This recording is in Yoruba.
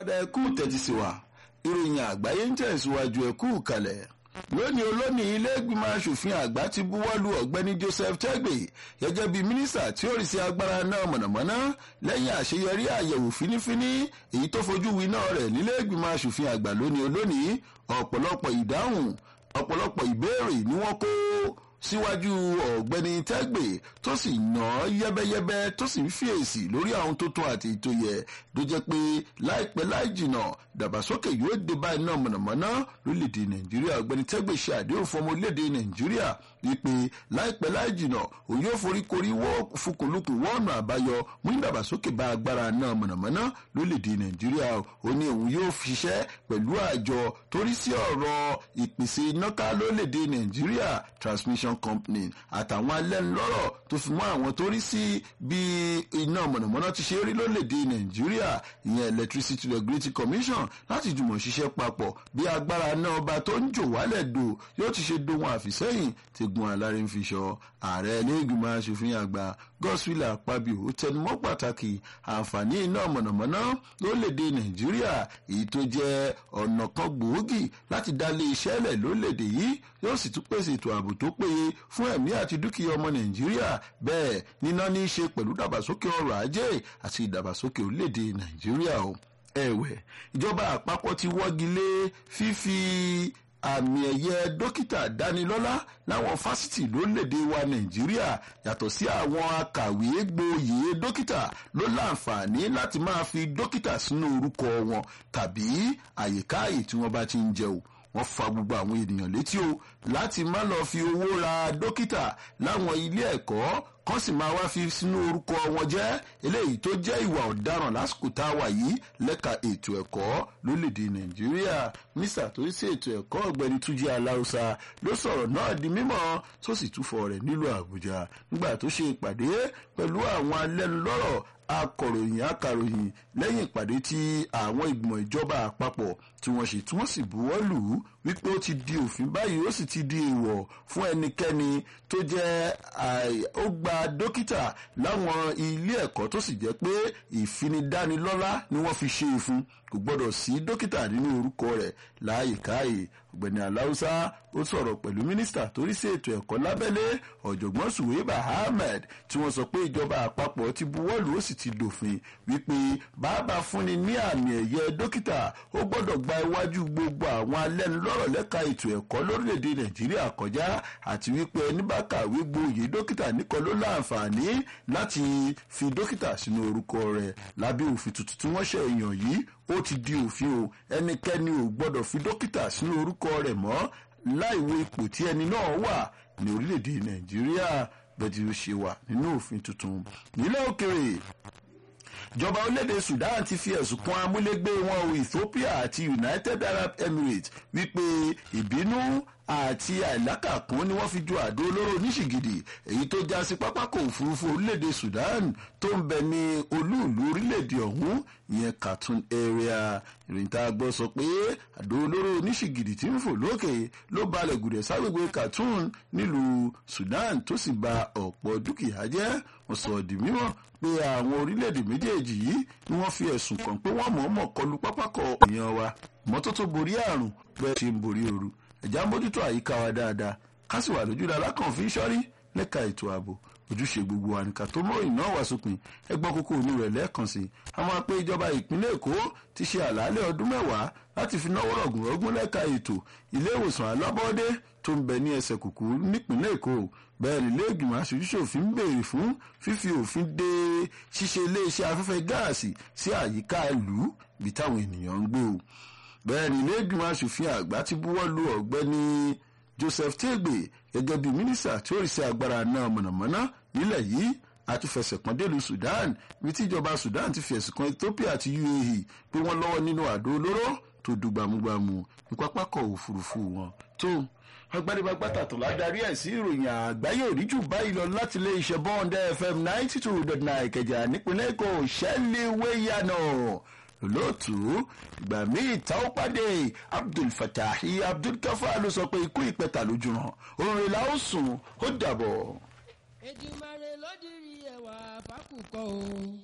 ẹkú tẹ́tí sí wa ìròyìn àgbáyé ń tẹ̀síwájú ẹkú kalẹ̀ lónìí olónìí ilé-ìgbìmọ̀ asòfin àgbà ti buwọ́lu ọ̀gbẹ́ni joseph tegbe gẹ́gẹ́ bí mínísítà tí ó rí sí agbára náà mọ̀nàmọ́ná lẹ́yìn àṣeyọrí àyẹ̀wò fínífíní èyí tó fojú winá rẹ̀ nílé-ìgbìmọ̀ asòfin àgbà lónìí olónìí ọ̀pọ̀lọpọ̀ ìdáhùn ọ̀pọ̀lọpọ̀ ìbéèrè ni wọ́n kó síwájú ọ̀gbẹ́ni tẹ́gbẹ̀ tó sì nà án yẹ́bẹ́yẹ́bẹ́ tó sì ń fèsì lórí àwọn tó tó àti ètò yẹ ló jẹ́ pé láìpẹ́ láì jìnà dàgbàsókè yóò dé bá iná mọ̀nàmọ́ná lórílẹ̀‐èdè nàìjíríà ọ̀gbẹ́ni tẹ́gbẹ̀ ṣe àdéhùn fún ọmọ orílẹ̀‐èdè nàìjíríà wípé láìpẹ́ láì jìnà òun yóò foríkorí fukùlùkù wọ́ọ̀nù àbáyọ mú ìdàgbàsókè bá agbára náà mọ̀nàmọ́ná lórílẹ̀‐èdè nàìjíríà ó ní òun yóò ṣiṣẹ́ pẹ̀lú àjọ torí sí ọ̀rọ̀ ìpèsè iná ká lórílẹ̀‐èdè nàìjíríà transmission company àtàwọn alẹ́nulọ́rọ̀ tó fi mọ́ àwọn tó rí sí bí iná mọ̀nàmọ́ná ti ṣe rí lórílẹ̀‐èdè nàìjíríà ìyẹn electricity regulatory commission láti jùmọ̀ ṣiṣẹ́ papọ̀ bí agbára náà ọba tó ń jò wálẹ̀ dò yóò ti ṣe dohun àfìsẹ́yìn tí gun alárin fi ṣọ ààrẹ ẹlẹ́gbìmọ̀ asòfin àgbà godswill akpabio tẹnumọ́ pàtàkì àǹfààní iná mọ̀nàmọ́ná lórílẹ̀‐èdè nàìjíríà èyí tó jẹ́ ọ̀nà kan gbòógì láti dá lé iṣẹ́ lẹ̀ lórílẹ̀‐èdè yìí yóò sì tún pèsè ètò ààbò tó péye fún ẹ̀mí àti dúkìá ọmọ nàìjíríà bẹ́ẹ̀ níná ní í ṣe pẹ̀lú ìdàgbàsókè ọrọ̀ ajé àti ìdàgbàsókè orílẹ̀‐èdè nàìjíríà o ẹ̀wẹ̀ ìjọba àpapọ̀ ti wọ́gi lé fífi àmì ẹ̀yẹ dókítà dánilọ́lá láwọn fásitì lórílẹ̀‐èdè wa nàìjíríà yàtọ̀ sí àwọn akàwé gboyè dókítà ló láǹfààní láti máa fi dókítà sínú orúkọ wọn tàbí àyíká àyè tí wọ́n bá ti ń jẹun wọ́n fa gbogbo àwọn ènìyàn létí o láti má lọ fi owó ra dókítà láwọn ilé ẹ̀kọ́ kán sì máa wá fi sínú orúkọ wọn jẹ́ eléyìí tó jẹ́ ìwà ọ̀daràn lásìkò tá a wà yìí lẹ́ka ètò ẹ̀kọ́ lórílẹ̀‐èdè nàìjíríà mísà tó ń ṣe ètò ẹ̀kọ́ ọ̀gbẹ́ni túnjí aláùsà ló sọ̀rọ̀ náà di mímọ́ tó sì túfọ̀ rẹ̀ nílùú àbújá nígbà tó ṣe ìpàdé pẹ̀lú àwọn alẹ́nulọ́rọ̀ akọ̀ròyìn akàròyìn lẹ́yìn ìpàdé tí àwọn ìgbìmọ̀ ìjọba àpapọ̀ tí wọ́n ṣe tí wọ́n sì buwọ́ lù ú wípé ó ti di òfin báyìí ó sì ti di èèwọ̀ fún ẹnikẹ́ni tó jẹ́ ó gba dókítà láwọn ilé ẹ̀kọ́ tó sì jẹ́ pé ìfinidánilọ́lá ni wọ́n fi ṣe é fún kò gbọ́dọ̀ sí dókítà nínú orúkọ rẹ̀ láàyè káàyè ọ̀gbẹ́ni aláùsá ó sọ̀rọ̀ pẹ̀lú mínísítà torí sí ètò ẹ̀kọ́ lábẹ́lé ọ̀jọ̀gbọ́n suweiba ahmed tí wọ́n sọ pé ìjọba àpapọ̀ ti buwọ́lù ó sì ti dòfin wípé bàbá fúnni ní àmì ẹ̀yẹ dókítà ó gbọ́dọ̀ gba iwájú gbogbo àwọn alẹ́nulọ́rọ̀ lẹ́ka ètò ẹ̀kọ́ lórílẹ̀‐èdè nàìjíríà kọjá àti wípé ẹni bá kàwé gboyè dókítà nìkan ló láǹfààní láti fi dókítà sínú orúkọ rẹ̀ lábẹ́ òfin tuntun tí wọ́n ṣe èèyàn yìí ó ti di òfin o ẹnikẹ́ni ò gbọ́dọ̀ fi dókítà sínú orúkọ rẹ̀ mọ́ láìwo ipò tí ẹni náà wà ní orílẹ̀-èdè nàìjíríà bẹ́ẹ̀ tí ó ṣe wà nínú òfin tuntun nílẹ̀ òkèrè ìjọba orílẹ̀-èdè sudan ti fi ẹ̀sùn kan amúlégbé wọn o ethiopia àti united arab emirates wípé ìbínú àti àìlákàkún ni wọ́n fi ju àdó olóró oníṣìgìdì èyí tó já sí pápákọ̀ òfurufú orílẹ̀-èdè sudan tó ń bẹ ní olúùlú orílẹ̀-èdè ọ̀hún ìyẹn khartoum area ìròyìn tá a gbọ́ sọ pé àdó olóró oníṣìgìdì tí ń fò lókè ló balẹ̀ gùdẹ̀ ságbègbè khartoum nílùú sudan tó sì ba ọ̀pọ̀ dúkìá jẹ́ wọ́n sọ di mímọ́ pé àwọn orílẹ̀-èdè méjèèjì yìí ni wọ́n fi ẹ̀sùn kàn pé wọ́n mọ̀ọ́mọ̀ kọlu pápákọ̀ èèyàn wa mọ́tótó borí àrùn bẹ́ẹ̀ ṣe ń borí ooru ẹ̀já mójútó àyíká wa dáadáa ká sì wà lójú dáadáa kàn fi ń ṣọ́rí lẹ́ka ètò ààbò ojúṣe gbogbo àníkà tó mọ ìná wá sópin ẹgbọ́n kókó òní rẹ̀ lẹ́ẹ̀kan sí àwọn apẹ ìjọba ìpínlẹ̀ èkó ti ṣe àlàálẹ̀ ọdún mẹ́wàá láti fi náwó rọ̀gùnrọ̀gùn lẹ́ka ètò ilé ìwòsàn alábọ́ọ́dé tó ń bẹ ní ẹsẹ̀ kùkú nípínlẹ̀ èkó bẹ́ẹ̀ ni ilé ìgbìmọ̀ aṣojúṣòfin ń béèrè fún fífi òfin de ṣíṣe iléeṣẹ́ afẹ́fẹ́ gáàsì sí àyíká ìlú bí táwọn ènìyàn ń gbé o bẹ́ẹ̀ ni ilé ìgbìmọ̀ aṣòfin àgbà ti buwọ́ lu ọ̀gbẹ́ni joseph tegbe gẹ́gẹ́ bí mínísítà tí ó rí sí agbára náà mọ̀nàmọ́ná nílẹ̀ yìí àtúfẹsẹ̀ kan délùú sudan ibi tí ìjọba sudan ti fi ẹ̀sùn kan ethiopia àti uae pé wọ́n lọ́wọ́ nínú àdó olóró tó dùn gbàmúgbàmù ní pápákọ̀ òfurufú wọn tó agbádébágbátà tó ládarí ẹ̀ sí ìròyìn àgbáyé òríjù báyìí lọ láti ilé iṣẹ́ bond fm ninety two dot nine ìkẹjà nípínlẹ̀ èkó ṣẹ́lẹ̀wéyànà lóòtú ìgbà míì tá ó pàdé abdul fatahi abdul kafa ló sọ pé ikú ìpẹta lójú hàn òun rè la ó sùn ó dàbọ̀. èdè mare ló dirí ẹwà fákùkọ o.